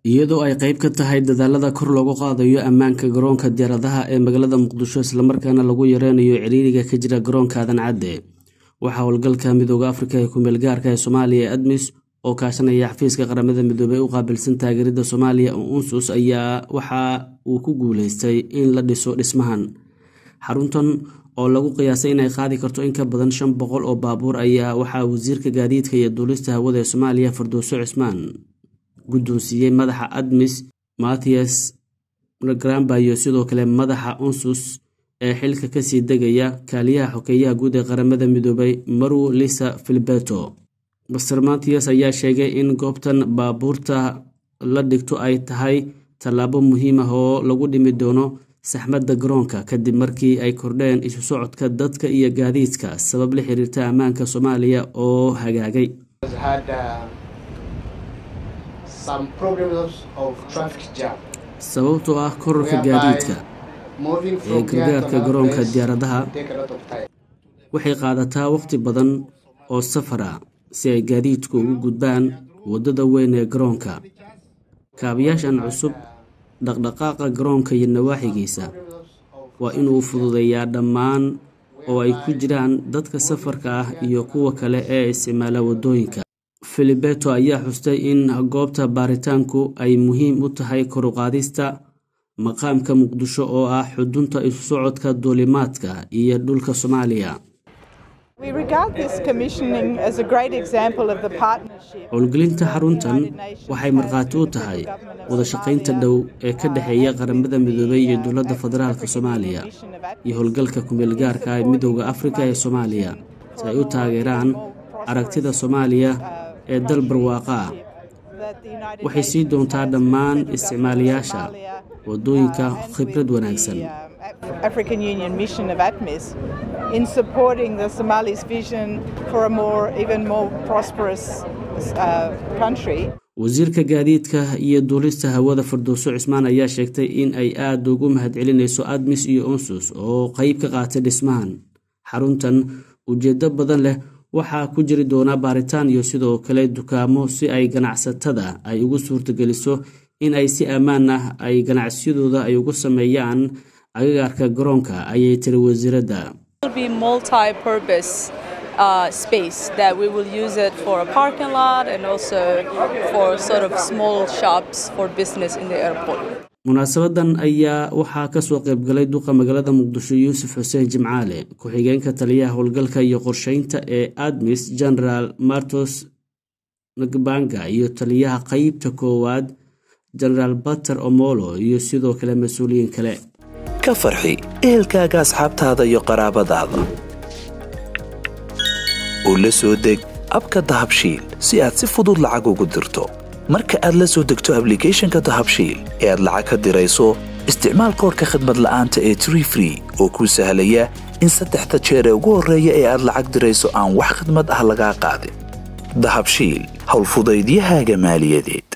iyadoo ay qayb ka tahay dadaalada kor loogu qaadayo ammaanka garoonka diyaaradaha ee magaalada muqdisho islamarkaana lagu yareynayo ciriiriga ka jira garoonka aadan cadde waxaa howlgalka midooda afrika ee kumeel gaarka ee soomaaliya ee admis oo kaashanaya xafiiska qaramada midoobey u qaabilsan taageerida soomaaliya oo unsus ayaa waxa uu ku guuleystay in la dhiso dhismahan xaruntan oo lagu qiyaasay inay qaadi karto in ka badan shan boqol oo baabuur ayaa waxaa wasiirka gaadiidka iyo duulista hawada ee soomaaliya fardowso cismaan guddoonsiiyey madaxa admis mathias gramba iyo sidoo kale madaxa unsus ee xilka kasii degaya kaaliyaha xokeeyaha guud ee qaramada midoobay maru lisa filibeto master mathias ayaa sheegay in goobtan baabuurta la dhigto ay tahay tallaabo muhiim ah oo lagu dhimi doono saxmadda garoonka kadib markii ay kordheen isu socodka dadka iyo gaadiidka sabab la xiriirta ammaanka soomaaliya oo hagaagay sababtoo ah korarka gaadiidka ee gargaarka garoonka diyaaradaha waxay qaadataa waqti badan oo safara si ay gaadiidku ugu gudbaan waddada weyn ee garoonka kaabayaashan cusub dhaqdhaqaaqa garoonka iyo nawaaxigiisa waa inuu fududeeyaa dhammaan oo ay ku jiraan dadka safarka ah iyo kuwa kale ee isticmaala waddooyinka filibeto ayaa xustay in goobta baaritaanku ay muhiim u tahay koruqaadista maqaamka muqdisho oo ah xudunta isu socodka duulimaadka iyo dhulka soomaaliya howlgelinta xaruntan waxay markhaati u tahay wadashaqaynta dhow ee ka dhexeeya qaramada midoobey iyo dowladda federaalk soomaaliya iyo howlgalka kumeelgaarka ee midooda afrika ee soomaaliya si ay u taageeraan aragtida soomaaliya ee dal barwaaqa ah waxay sii doontaa dhammaan isticmaalayaasha waddooyinka khibrad wanaagsan African Union mission of ATMIS in supporting the Somalis' vision for a more, even more prosperous uh, country. wasiirka gaadiidka iyo duulista hawada fardowso cismaan ayaa sheegtay in ay aada ugu mahadcelinayso admis iyo onsus oo qeyb ka qaatay dhismahan xaruntan ujeedo badan leh waxaa ku jiri doona baaritaan iyo sidoo kale dukaamo si ay ganacsatada ay ugu suurtageliso in ay si ammaan ah ay ganacsiyadooda ay ugu sameeyaan agagaarka garoonka ayay tiri wasiiradda Uh, space that we will use it for a parking lot and also for sort of small shops for business in the airport. munaasabadan ayaa waxaa kasoo qaybgalay duqa magaalada muqdisho yuusuf xuseen jimcaale ku-xigeenka taliyaha howlgalka iyo qorsheynta ee admis generaal martos nagbanga iyo taliyaha qeybta koowaad generaal bater omolo iyo sidoo kale mas-uuliyiin kale ka farxi ehelkaaga asxaabtaada iyo qaraabadaada oo la soo deg abka dahabshiil si aad si fudud lacag ugu dirto marka aad la soo degto ablicathonka dahabshiil ee aad lacag ka dirayso isticmaal koorka khadmad la'aanta ee tree free oo kuu sahlaya in saddexda jeer ee ugu horreeya ee aad lacag dirayso aan wax khadmad ah lagaa qaadin dahabshiil howlfudaydiyahaaga maaliyadeed